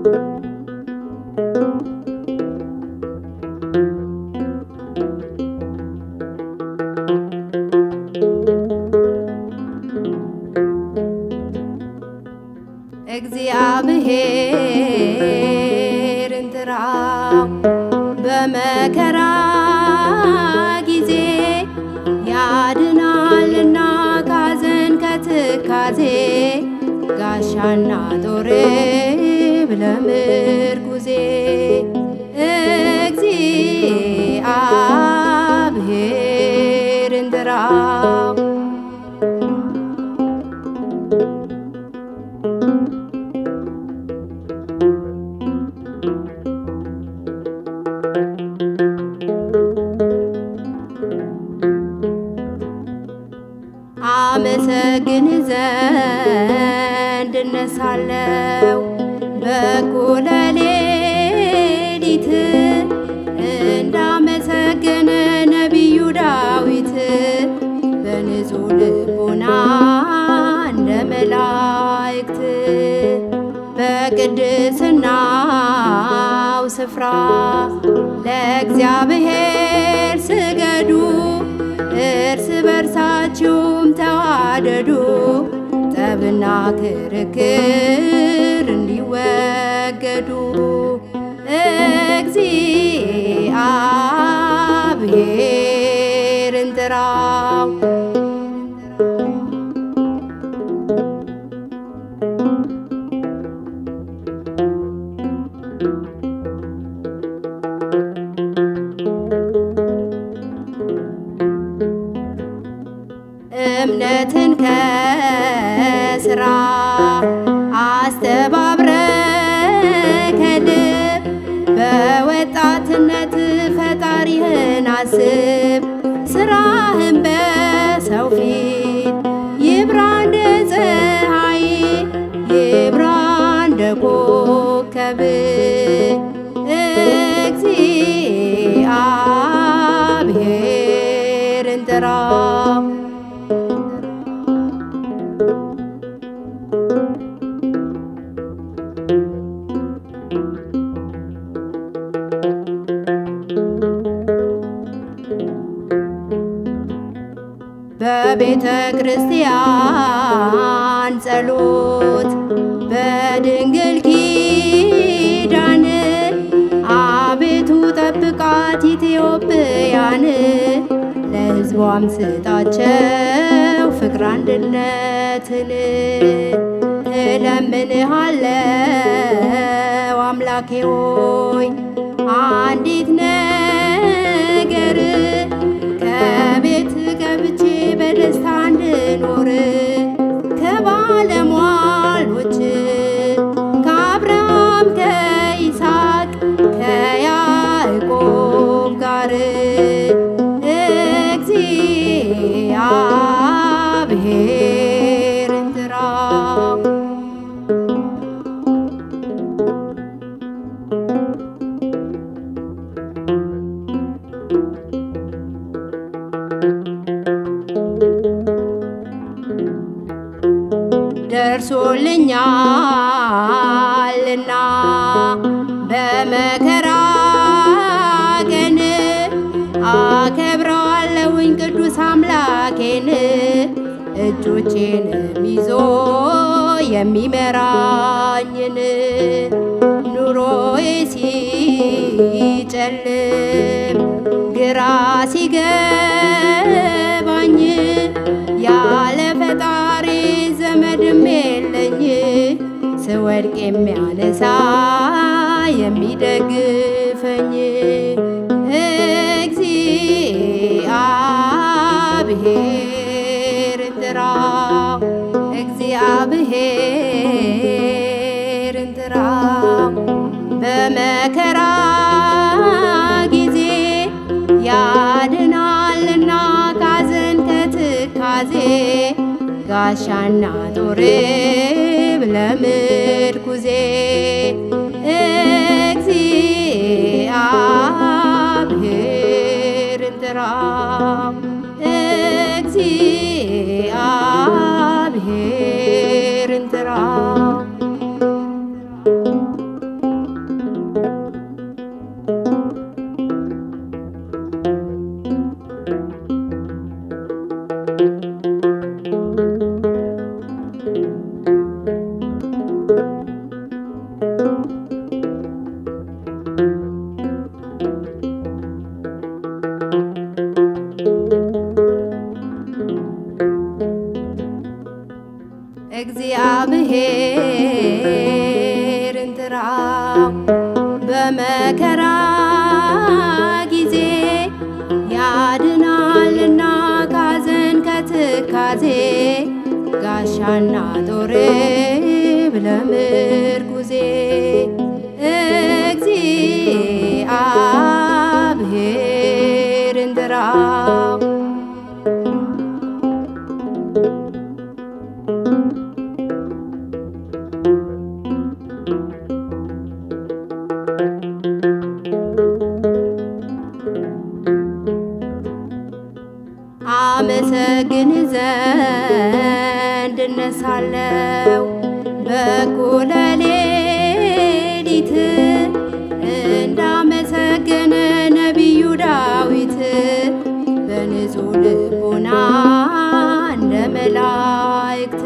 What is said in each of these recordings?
እግዚአብሔርን ጥራው በመከራ ጊዜ ያድናልና ካዘን ከትካዜ ጋሻና ጦር ብለምርጉዜ እግዚአብሔርን ጥራው አመሰግን ዘንድ እነሳለው በኩለ ሌሊት እንዳመሰገነ ነቢዩ ዳዊት በንጹሕ ልቦና እንደ መላእክት በቅድስናው ስፍራ ለእግዚአብሔር ስገዱ እርስ በርሳችሁም ተዋደዱ፣ ጠብና ክርክር እንዲወገዱ። እግዚአብሔርን ጥራው እምነትን ከስራ አስተባብረ ከልብ በወጣትነት ፈጣሪህን አስብ። ስራህን በሰው ፊት ይብራ እንደ ፀሐይ ይብራ እንደ ኮከብ እግዚአብሔርን ጥራው በቤተ ክርስቲያን ጸሎት በድንግል ኪዳን አቤቱ ጠብቃት ኢትዮጵያን ለሕዝቧም ስጣቸው ፍቅር አንድነትን እለምንሃለው አምላኬ ሆይ አንዲት ነገር ከቤት ገብቼ በደስታ እንድኖር ከባለሟሎች ከአብርሃም ከይስሐቅ ከያዕቆብ ጋር እግዚአብሔርን ጥራው ደርሶልኛልና በመከራ ቀን አከብረዋለሁኝ ቅዱስ አምላኬን እጆቼንም ይዞ የሚመራኝን ኑሮዬ ሲጨልም ግራ ሲገባኝ ያለ ፈጣሪ ዘመድም የለኝ ስወድቅ የሚያነሳ የሚደግፈኝ እግዚአብሔርን ጥራው እግዚአብሔርን ጥራው በመከራ ጊዜ ያድናልና ካዘን ከትካዜ ጋሻና ጦር ብለምርኩዜ እግዚአብሔርን ጥራው እግዚአብሔርን ጥራው ጥራው በመከራ ጊዜ ያድናልና ካዘን ከትካዜ ጋሻና ጦር ብለምርኩዜ እግዚአብሔርን ጥራው አመሰግን ዘንድ እነሳለው በኩለ ሌሊት እንዳመሰገነ ነቢዩ ዳዊት በንጹሕ ልቦና እንደ መላእክት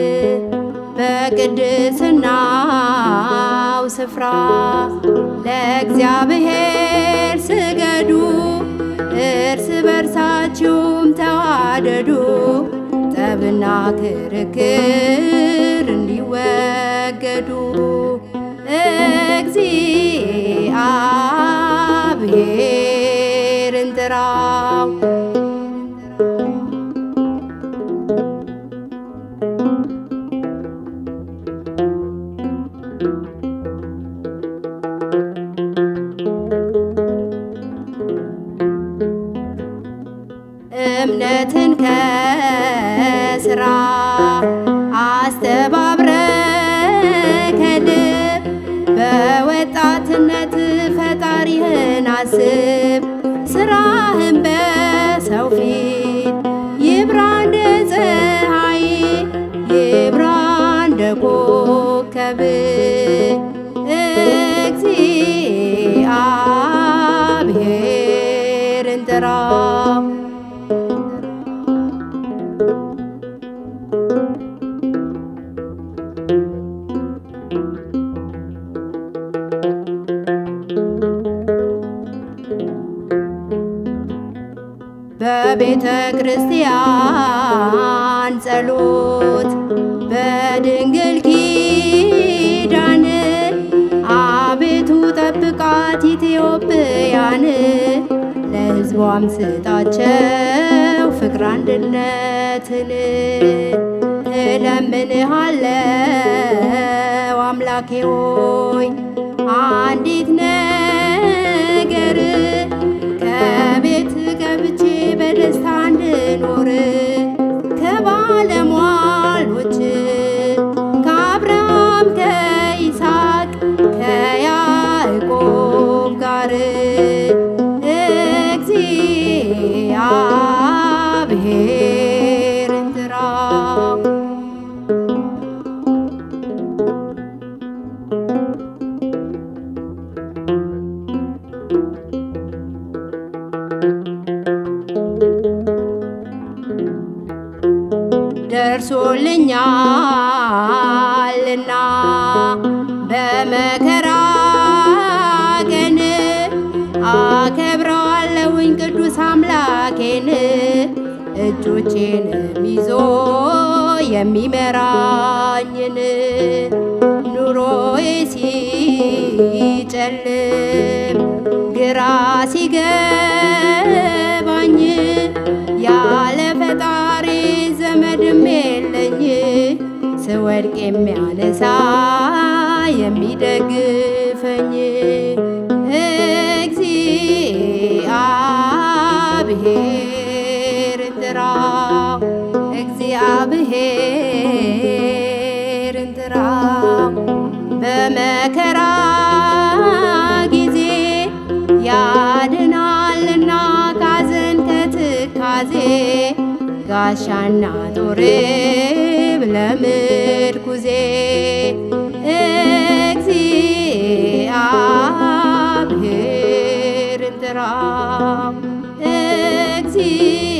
በቅድስናው ስፍራ ለእግዚአብሔር ስገዱ እርስ በርሳችሁም ተዋደዱ፣ ጠብና ክርክር እንዲወገዱ እግዚአብሔርን ጥራው። እምነትን ከስራ አስተባብረ ከልብ በወጣትነት ፈጣሪህን አስብ። ስራህን በሰው ፊት ይብራ እንደ ፀሐይ ይብራ እንደ ኮከብ እግዚአብሔርን ጥራው። በቤተ ክርስቲያን ጸሎት በድንግል ኪዳን አቤቱ ጠብቃት ኢትዮጵያን ለሕዝቧም ስጣቸው ፍቅር አንድነትን እለምንሃለው አምላኬ ሆይ አንዲት ነገር ከቤት ገብቼ በደስታ እንድኖር ከባለሟሎች ከአብርሃም ከይስሐቅ ከያዕቆብ ጋር እግዚአብሔርን ጥራው። ደርሶልኛልና በመከራ ቀን አከብረዋለሁኝ ቅዱስ አምላኬን እጆቼንም ይዞ የሚመራኝን ኑሮዬ ሲጨልም ግራ ሲገባኝ ያለ ፈጣሪ ዘመድም የለኝ ስወድቅ የሚያነሳ የሚደግፈኝ እግዚአብሔርን ጥራው እግዚአብሔርን ጥራው በመከራ ጊዜ ያድናልና ካዘን ከትካዜ ጋሻና ጦር ብለምርኩዜ እግዚአብሔርን ጥራው እግዚ